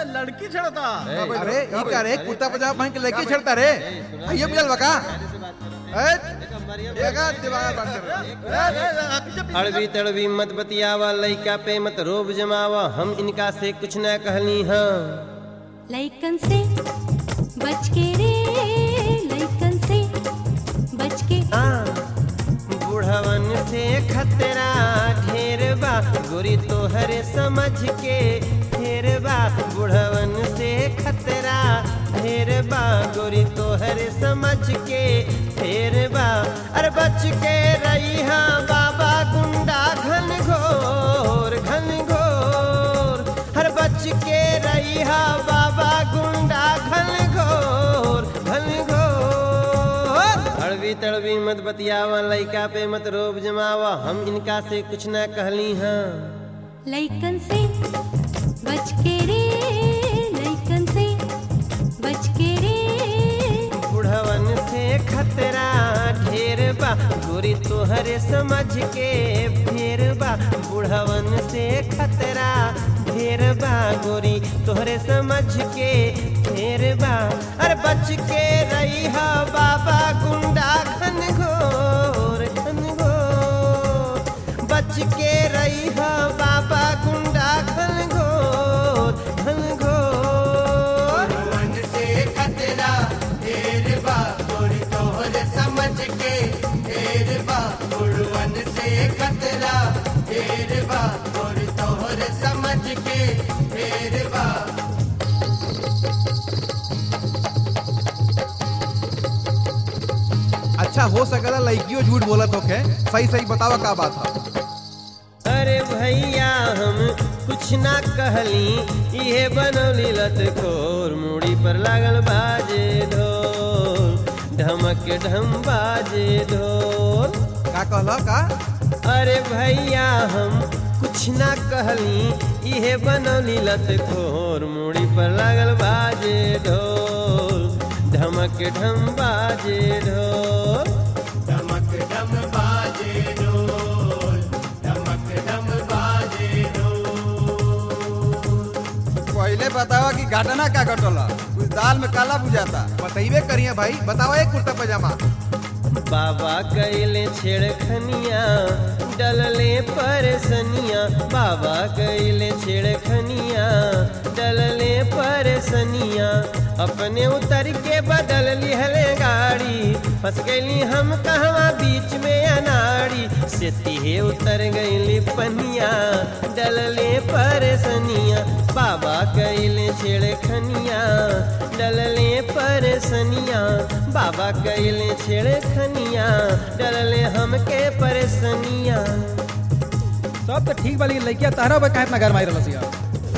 लड़की छड़ता अरे ई का रे कुर्ता पजामा पहन के लड़की छड़ता रे आइए मिलल बका ए देखा दिमाग बात कर रहा अड़बी तड़बी मत बतियावा लइका पे मत रोब जमावा हम इनका से कुछ न कहली हाँ लइकन से बच के रे लइकन से बच के हाँ, बुढ़वन से खतरा ढेर बा गोरी तोहरे समझ के ढेर बा बुढ़वन से खतरा ढेर बा गोरी तोहरे समझ के ढेर बा अरे बच के रही हाँ बाबा गुंडा घन घोर घन घोर हर बच के रही हाँ बाबा गुंडा घन घोर घन घोर अड़बी तड़बी मत बतियावा लइका पे मत रोब जमावा हम इनका से कुछ न कहली हाँ लइकन से बच के रे लइकन से बच के रे बुढ़वन से खतरा ढेर बा गोरी तोहरे समझ के फेर बा बुढ़वन से खतरा ढेर बा गोरी तोहरे समझ के फेर बा अरे बच के रही हा बाबा गुंडा घन घोर घन घोर बच के रही हा बाबा गुंडा घन घोर घन घोर मन से खतरा ढेर बा गोरी तोहर समझ के ढेर बा गुड़वन से खतरा ढेर बा गोरी तोहर समझ के ढेर बा अच्छा हो सकला लड़कियों झूठ बोलत होखे सही सही बतावा का बात है अरे भैया हम कुछ ना कहली इहे बनौली लत खोर मुड़ी पर लागल बाजे ढोल ढमक ढम बाजे ढोल का कहला का अरे भैया हम कुछ ना कहली इहे बनौली लत खोर मुड़ी पर लागल बाजे ढोल ढमक ढम बाजे ढोल धमक धम बाजे ढोल धमक धम बाजे ढोल पहले बतावा कि घटना का घटला कुछ दाल में काला बुझाता बताइबे करिए भाई बतावा एक कुर्ता पजामा बाबा कैले छेड़खनिया डलले परसनिया बाबा कैले छेड़खनिया डलले परसनिया अपने उतर के बदल लिहले गाड़ी फंस गईली हम कहवा बीच में अनाड़ी से तिहे उतर गईली पनिया डलले परसनिया बाबा कैले छेड़खनिया डलले परसनिया बाबा कैले छेड़खनिया डलले हमके परसनिया सब तो ठीक बाली लड़किया तारा बा काहे इतना घर मारी रहलस यार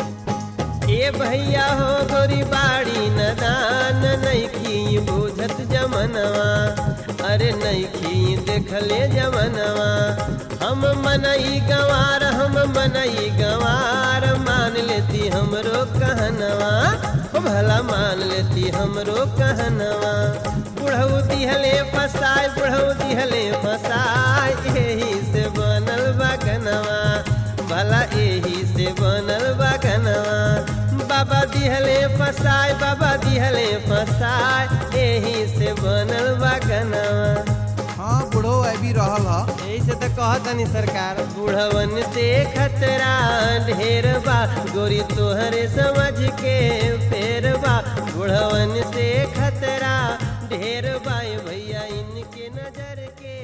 ए भैया हो गोरी बाड़ी नदान नैखी बुझत जमनवा अरे नैखी देखले जमनवा हम मनई गंवार हम मनई गंवार मान लेती हमरो कहनवा ओ भला मान लेती हमरो कहनवा बुढ़ऊ दिहले फसाय बुढ़ऊ दिहले फसाय यही से बनल बगनवा भला एही से बनल बगनवा बाबा दिहले फसाय बाबा दिहले फसाय एही से बनल बगनवा हाँ बुढ़ो अभी रहल ह ऐसे तो कहतनी सरकार बुढ़वन से खतरा ढेर बा गोरी तोहरे समझ के फेर बा बुढ़वन से खतरा ढेर बा ए भैया इनके नजर के